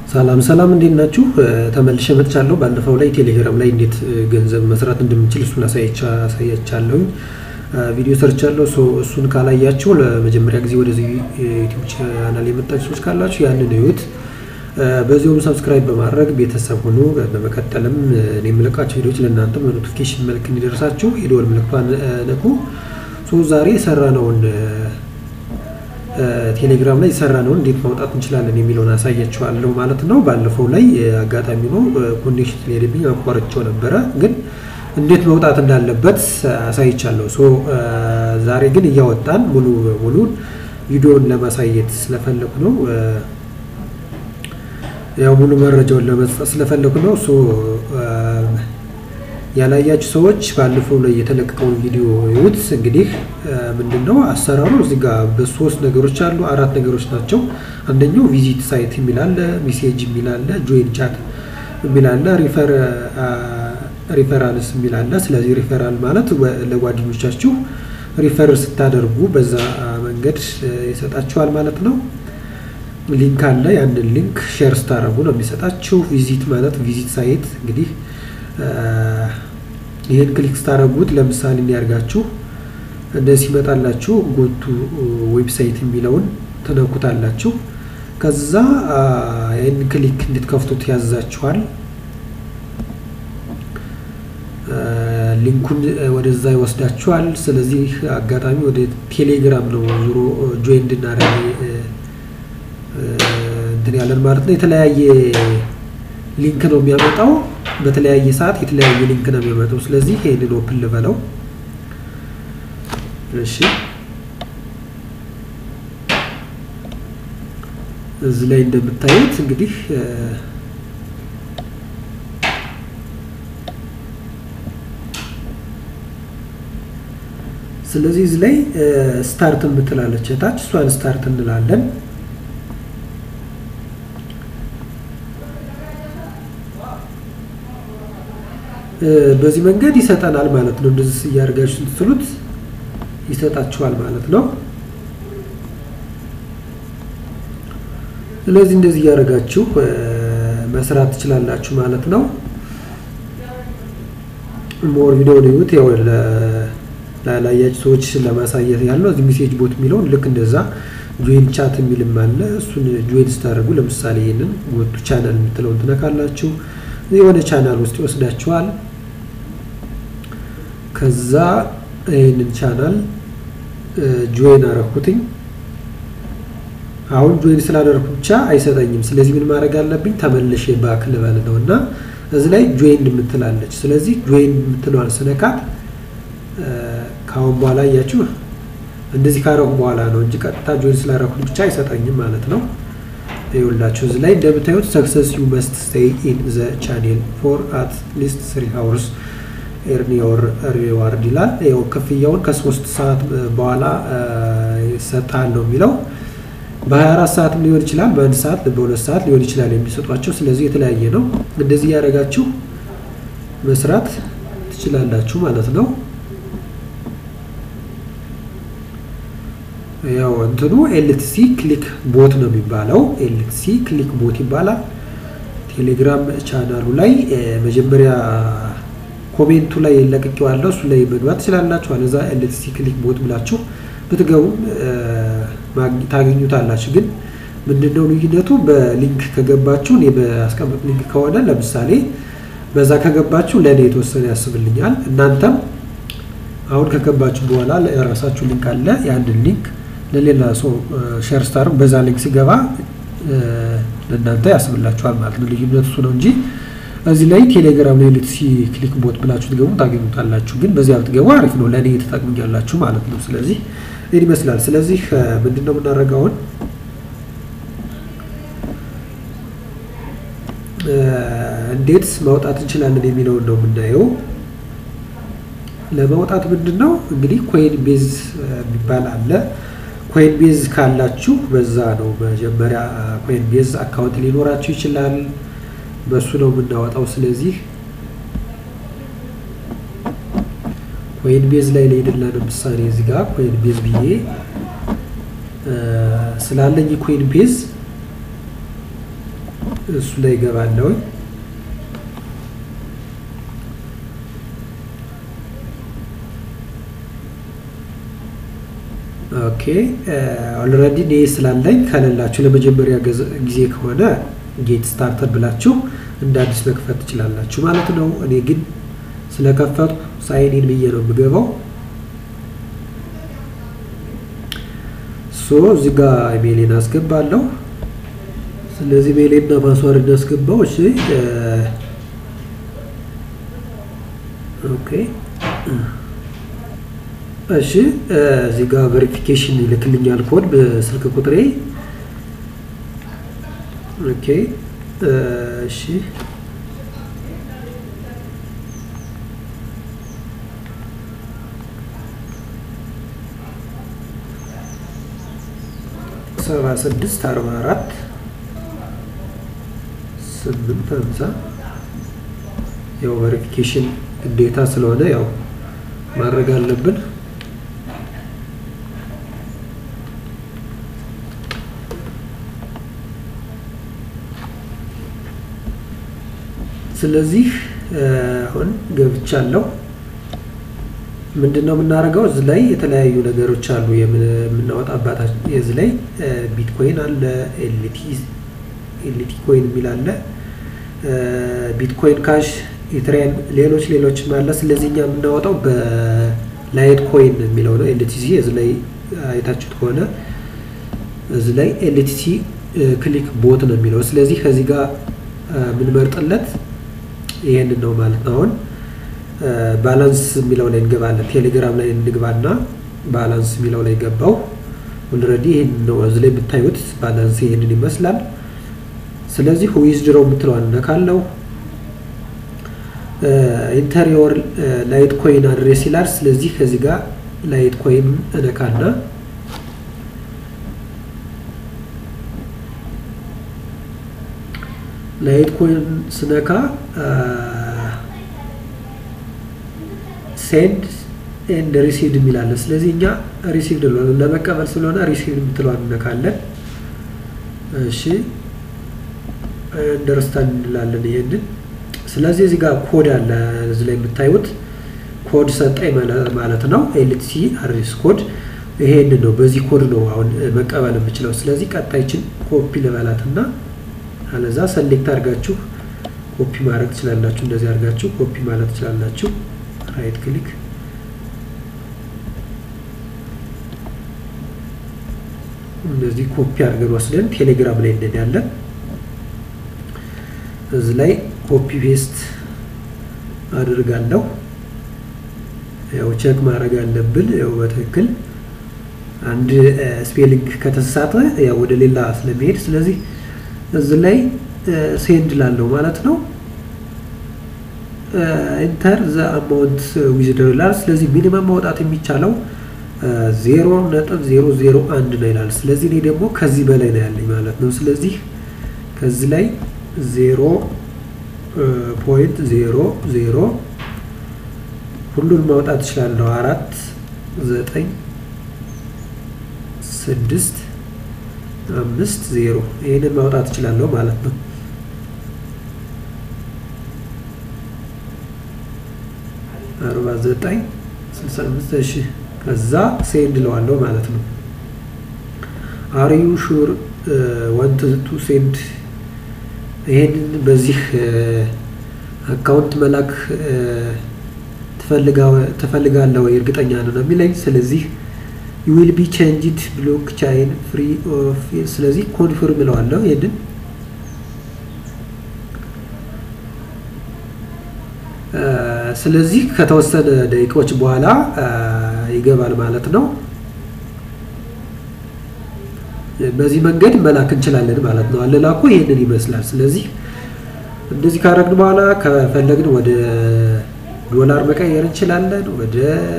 ሰላም ሰላም እንዴት ናችሁ? ተመልሼ መጥቻለሁ። ባለፈው ላይ ቴሌግራም ላይ እንዴት ገንዘብ መስራት እንደምንችል እሱን አሳያቻለሁኝ። ቪዲዮ ሰርቻለሁ። እሱን ካላያችሁ ለመጀመሪያ ጊዜ ወደዚህ ዩቲዩብ ቻናል የመጣችሁ ሰዎች ካላችሁ ያንን እዩት። በዚሁም ሰብስክራይብ በማድረግ ቤተሰብ ሁኑ። በመቀጠልም እኔ የምለቃቸው ቪዲዮዎች ለእናንተ በኖቲፊኬሽን መልክ እንዲደርሳችሁ የደወል ምልክቷን ነኩ። ዛሬ የሰራነውን ቴሌግራም ላይ የሰራ ነው እንዴት ማውጣት እንችላለን የሚለውን አሳያችኋለሁ ማለት ነው። ባለፈው ላይ አጋጣሚ ነው ኮኔክሽን ስለሄደብኝ አቋርጬው ነበረ፣ ግን እንዴት መውጣት እንዳለበት አሳይቻለሁ። ሶ ዛሬ ግን እያወጣን ሙሉ በሙሉ ቪዲዮን ለማሳየት ስለፈለኩ ነው። ያው ሙሉ መረጃውን ለመስጠት ስለፈለኩ ነው። ሶ ያላያችሁ ሰዎች ባለፈው ላይ የተለቀቀውን ቪዲዮ ይዩት። እንግዲህ ምንድን ነው አሰራሩ እዚህ ጋር በሶስት ነገሮች አሉ፣ አራት ነገሮች ናቸው። አንደኛው ቪዚት ሳይት የሚላለ፣ ሜሴጅ የሚላለ፣ ጆይን ቻት የሚላለ፣ ሪፈራልስ የሚላለ። ስለዚህ ሪፈራል ማለት ለጓደኞቻችሁ ሪፈር ስታደርጉ በዛ መንገድ ይሰጣችኋል ማለት ነው። ሊንክ አለ። ያንን ሊንክ ሼር ስታደርጉ ነው የሚሰጣችሁ። ቪዚት ማለት ቪዚት ሳይት እንግዲህ ይህን ክሊክ ስታደረጉት ለምሳሌ እንዲያርጋችሁ እንደዚህ ይመጣላችሁ። ጎቱ ዌብሳይት የሚለውን ትነኩታላችሁ። ከዛ ይህን ክሊክ እንድትከፍቱት ያዛችኋል። ሊንኩን ወደዛ ይወስዳችኋል። ስለዚህ አጋጣሚ ወደ ቴሌግራም ነው ዙሮ ጆይን እንድናደርግ እንትን ያለን ማለት ነው። የተለያየ ሊንክ ነው የሚያመጣው በተለያየ ሰዓት የተለያየ ሊንክ ነው የሚያመጣው። ስለዚህ ይሄንን ኦፕን ልበለው። እሺ እዚህ ላይ እንደምታዩት እንግዲህ ስለዚህ እዚህ ላይ ስታርት የምትላለች ታች እሷን ስታርት እንላለን። በዚህ መንገድ ይሰጠናል ማለት ነው። እንደዚህ እያደረጋችሁ ስትሉት ይሰጣችኋል ማለት ነው። ስለዚህ እንደዚህ እያደረጋችሁ መስራት ትችላላችሁ ማለት ነው። ሞር ቪዲዮ ይዩት። ያው ላላያችሁ ሰዎች ለማሳየት ያለው እዚህ ሜሴጅ ቦት የሚለውን ልክ እንደዛ ጆይን ቻት የሚልም አለ። እሱን ጆይን ስታደርጉ ለምሳሌ ይህንን ጎቱ ቻናል የምትለውን ትነካላችሁ። የሆነ ቻናል ውስጥ ይወስዳችኋል። ከዛ ይህንን ቻናል ጆይን አረኩትኝ። አሁን ጆይን ስላደረኩ ብቻ አይሰጠኝም። ስለዚህ ምን ማድረግ አለብኝ? ተመልሼ ባክ ልበል ነው እና እዚህ ላይ ጆይን የምትላለች። ስለዚህ ጆይን የምትለዋን ስነካት ከአሁን በኋላ እያችሁ እንደዚህ ካረኩ በኋላ ነው እንጂ ቀጥታ ጆይን ስላደረኩት ብቻ አይሰጠኝም ማለት ነው። ይኸውላችሁ እዚህ ላይ እንደምታዩት ሰክሰስ ዩ መስት ስቴይ ኢን ዘ ቻኔል ፎር አት ሊስት ስሪ ሀውርስ ኤርን ዮር ሪዋርድ ይላል። ይኸው ክፍያውን ከሶስት ሰዓት በኋላ ይሰጣል ነው የሚለው። በ24 ሰዓትም ሊሆን ይችላል፣ በአንድ ሰዓት በሁለት ሰዓት ሊሆን ይችላል የሚሰጧቸው። ስለዚህ የተለያየ ነው። እንደዚህ እያደረጋችሁ መስራት ትችላላችሁ ማለት ነው። ያው እንትኑ ኤልቲሲ ክሊክ ቦት ነው የሚባለው። ኤልቲሲ ክሊክ ቦት ይባላል። ቴሌግራም ቻናሉ ላይ መጀመሪያ ኮሜንቱ ላይ ለቅቄዋለሁ። እሱ ላይ መግባት ትችላላችሁ። አለዛ ኤልቲሲ ክሊክ ቦት ብላችሁ ብትገቡም ታገኙታላችሁ። ግን ምንድነው ልዩነቱ? በሊንክ ከገባችሁ እኔ በአስቀምጥ ሊንክ ከሆነ ለምሳሌ በዛ ከገባችሁ ለእኔ የተወሰነ ያስብልኛል። እናንተም አሁን ከገባችሁ በኋላ የራሳችሁ ሊንክ አለ። ያንን ሊንክ ለሌላ ሰው ሼር ስታር በዛ ሊንክ ሲገባ ለእናንተ ያስብላችኋል ማለት ነው። ልዩነቱ እሱ ነው እንጂ እዚህ ላይ ቴሌግራም ላይ ሌትሲ ክሊክ ቦት ብላችሁ ትገቡ ታገኙታላችሁ። ግን በዚያ ብትገቡ አሪፍ ነው፣ ለእኔ ተጠቅሙኛላችሁ ማለት ነው። ስለዚህ ይህን ይመስላል። ስለዚህ ምንድን ነው የምናደርገው አሁን እንዴት ማውጣት እንችላለን የሚለውን ነው የምናየው። ለማውጣት ምንድን ነው እንግዲህ ኮይን ቤዝ የሚባል አለ። ኮይን ቤዝ ካላችሁ በዛ ነው መጀመሪያ ኮይን ቤዝ አካውንት ሊኖራችሁ ይችላል። በሱ ነው የምናወጣው። ስለዚህ ኮይን ቤዝ ላይ ልሄድና ለምሳሌ እዚህ ጋር ኮይን ቤዝ ብዬ ስላለኝ ኮይን ቤዝ እሱ ላይ ይገባለሁኝ። ኦኬ ኦልሬዲ እኔ ስላለኝ ከሌላችሁ ለመጀመሪያ ጊዜ ከሆነ ጌት ስታርተር ብላችሁ እንደ አዲስ መክፈት ትችላላችሁ ማለት ነው። እኔ ግን ስለከፈቱ ሳይኒን ብዬ ነው የምገባው። ሶ እዚህ ጋር ኢሜይሌን አስገባለሁ። ስለዚህ ኢሜይሌና ፓስዋርድ እናስገባው። እሺ ኦኬ እሺ እዚህ ጋር ቬሪፊኬሽን ይልክልኛል ኮድ በስልክ ቁጥሬ። ኦኬ እሺ ሰባ ስድስት አርባ አራት ስምንት ሀምሳ ያው ቬሪፊኬሽን ግዴታ ስለሆነ ያው ማድረግ አለብን። ስለዚህ አሁን ገብቻለሁ። ምንድን ነው የምናደርገው? እዚህ ላይ የተለያዩ ነገሮች አሉ የምናወጣባት። እዚህ ላይ ቢትኮይን አለ፣ ኤልቲ ኮይን የሚል አለ፣ ቢትኮይን ካሽ፣ ኢትሪየም፣ ሌሎች ሌሎችም አለ። ስለዚህ እኛ የምናወጣው በላይት ኮይን የሚለው ነው። ኤልቲሲ እዚህ ላይ አይታችሁት ከሆነ እዚህ ላይ ኤልቲሲ ክሊክ ቦት ነው የሚለው። ስለዚህ ከዚህ ጋር የምንመርጥለት ይሄንን ነው ማለት ነው። አሁን ባላንስ የሚለው ላይ እንገባለን። ቴሌግራም ላይ እንግባና ባላንስ የሚለው ላይ ገባው። ኦልሬዲ ይሄን ነው እዚህ ላይ የምታዩት ባላንስ ይሄንን ይመስላል። ስለዚህ ዊዝድሮ የምትለዋን እነካለው። ኢንተሪዮር ላይት ኮይን አድሬስ ይላል። ስለዚህ ከዚህ ጋር ላይት ኮይን እነካና ላይት ኮይን ስነካ ሴንድ ኤንድ ሪሲቭድ የሚላለ። ስለዚህ እኛ ሪሲቭድ ለመቀበል ስለሆነ ሪሲቭድ የምትለዋን እነካለን። እሺ እንደርስታንድ እንላለን ይሄንን። ስለዚህ እዚህ ጋር ኮድ አለ እዚህ ላይ የምታዩት ኮድ ሰጠኝ ማለት ነው። ኤልቲሲ አድሬስ ኮድ ይሄንን ነው። በዚህ ኮድ ነው አሁን መቀበል የምችለው። ስለዚህ ቀጣይችን ኮፒ ልበላትና አለዛ ሰሌክት አድርጋችሁ ኮፒ ማድረግ ትችላላችሁ። እንደዚህ አድርጋችሁ ኮፒ ማለት ትችላላችሁ። ራይት ክሊክ እንደዚህ ኮፒ አድርገን ወስደን ቴሌግራም ላይ እንሄዳለን። እዚህ ላይ ኮፒ ፔስት አድርጋለሁ። ያው ቼክ ማድረግ አለብን። ያው በትክክል አንድ ስፔሊንግ ከተሳሳተ ያው ወደ ሌላ ስለሚሄድ ስለዚህ እዚህ ላይ ሴንድ ላለው ማለት ነው። ኢንተር ዘ አማውንት ዊዝድሮ ይላል። ስለዚህ ሚኒመም ማውጣት የሚቻለው ዜሮ ነጥብ ዜሮ ዜሮ አንድ ነው ይላል። ስለዚህ እኔ ደግሞ ከዚህ በላይ ነው ያለኝ ማለት ነው። ስለዚህ ከዚህ ላይ ዜሮ ፖይንት ዜሮ ዜሮ ሁሉን ማውጣት እችላለሁ። አራት ዘጠኝ ስድስት አምስት ዜሮ ይህንን ማውጣት እችላለሁ ማለት ነው። አርባ ዘጠኝ ስልሳ አምስት እሺ ከዛ ሴንድ ለዋለሁ ማለት ነው። አር ዩ ሹር ዋንት ቱ ሴንድ ይሄንን በዚህ አካውንት መላክ ትፈልጋለህ ወይ እርግጠኛ ነው ነው የሚለኝ። ስለዚህ ዩ ዊል ቢ ቼንጅድ ብሎክ ቻይን ፍሪ ኦፍ ስለዚህ ኮንፊርም እለዋለሁ ይሄንን ስለዚህ ከተወሰነ ደቂቃዎች በኋላ ይገባል ማለት ነው። በዚህ መንገድ መላክ እንችላለን ማለት ነው። አለላኩ ይህንን ይመስላል። ስለዚህ እንደዚህ ካደረግን በኋላ ከፈለግን ወደ ዶላር መቀየር እንችላለን። ወደ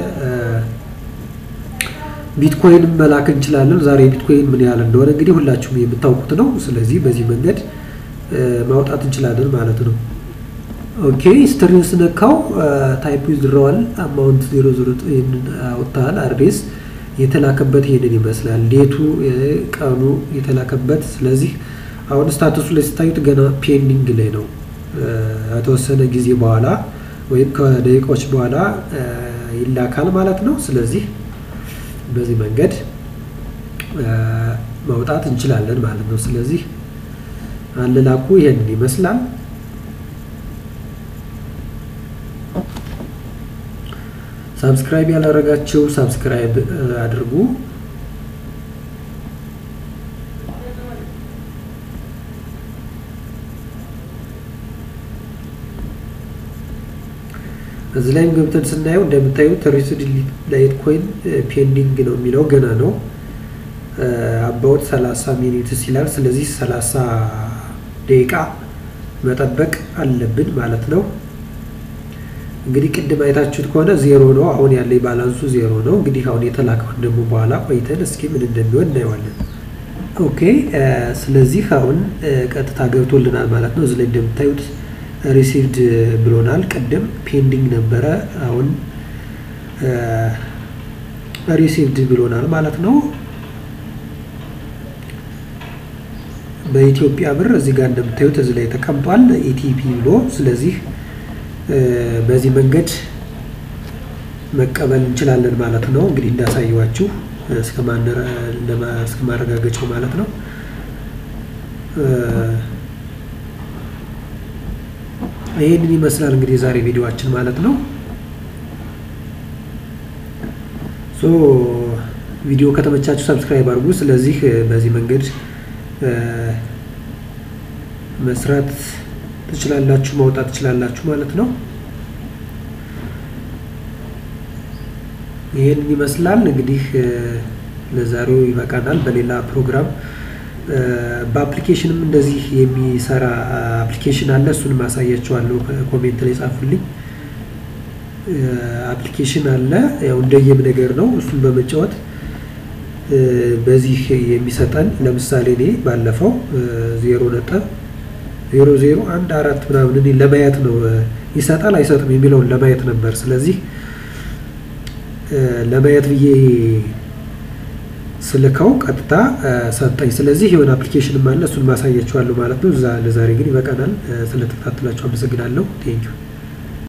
ቢትኮይን መላክ እንችላለን። ዛሬ ቢትኮይን ምን ያህል እንደሆነ እንግዲህ ሁላችሁም የምታውቁት ነው። ስለዚህ በዚህ መንገድ ማውጣት እንችላለን ማለት ነው። ኦኬ ስትሪን ስነካው ታይፕ ዊዝድሮዋል አማውንት ዜሮ ዜሮ ይህንን አውጥተሃል። አድሬስ የተላከበት ይሄንን ይመስላል። ዴቱ ቀኑ የተላከበት። ስለዚህ አሁን ስታቱሱ ላይ ስታዩት ገና ፔንዲንግ ላይ ነው። ከተወሰነ ጊዜ በኋላ ወይም ከደቂቃዎች በኋላ ይላካል ማለት ነው። ስለዚህ በዚህ መንገድ ማውጣት እንችላለን ማለት ነው። ስለዚህ አለላኩ ይሄንን ይመስላል። ሳብስክራይብ ያላደረጋችሁ ሳብስክራይብ አድርጉ። እዚህ ላይም ገብተን ስናየው እንደምታዩት ሪስድ ላይት ኮይን ፔንዲንግ ነው የሚለው ገና ነው። አባውት 30 ሚኒትስ ይላል። ስለዚህ 30 ደቂቃ መጠበቅ አለብን ማለት ነው። እንግዲህ ቅድም አይታችሁት ከሆነ ዜሮ ነው። አሁን ያለ ባላንሱ ዜሮ ነው። እንግዲህ አሁን የተላከውን ደግሞ በኋላ ቆይተን እስኪ ምን እንደሚሆን እናየዋለን። ኦኬ ስለዚህ አሁን ቀጥታ ገብቶልናል ማለት ነው። እዚህ ላይ እንደምታዩት ሪሲቭድ ብሎናል። ቅድም ፔንዲንግ ነበረ። አሁን ሪሲቭድ ብሎናል ማለት ነው። በኢትዮጵያ ብር እዚህ ጋር እንደምታዩት እዚህ ላይ ተቀምጧል ኢቲፒ ብሎ። ስለዚህ በዚህ መንገድ መቀበል እንችላለን ማለት ነው። እንግዲህ እንዳሳየዋችሁ እስከ ማረጋገጫው ማለት ነው። ይህንን ይመስላል እንግዲህ የዛሬ ቪዲዮአችን ማለት ነው። ሶ ቪዲዮ ከተመቻችሁ ሰብስክራይብ አድርጉ። ስለዚህ በዚህ መንገድ መስራት ትችላላችሁ፣ ማውጣት ትችላላችሁ ማለት ነው። ይህንን ይመስላል እንግዲህ ለዛሬው ይበቃናል። በሌላ ፕሮግራም በአፕሊኬሽንም እንደዚህ የሚሰራ አፕሊኬሽን አለ። እሱን ማሳያችኋለሁ። ኮሜንት ላይ ጻፉልኝ። አፕሊኬሽን አለ። ያው እንደየም ነገር ነው። እሱን በመጫወት በዚህ የሚሰጠን ለምሳሌ እኔ ባለፈው ዜሮ ነጥብ ዜሮ ዜሮ አንድ አራት ምናምን እኔ ለማየት ነው ይሰጣል አይሰጥም የሚለውን ለማየት ነበር። ስለዚህ ለማየት ብዬ ስልከው ቀጥታ ሰጠኝ። ስለዚህ የሆነ አፕሊኬሽንም አለ እሱን ማሳያችኋለሁ ማለት ነው። ለዛሬ ግን ይበቃናል። ስለተከታተላችሁ አመሰግናለሁ። ቴንኪው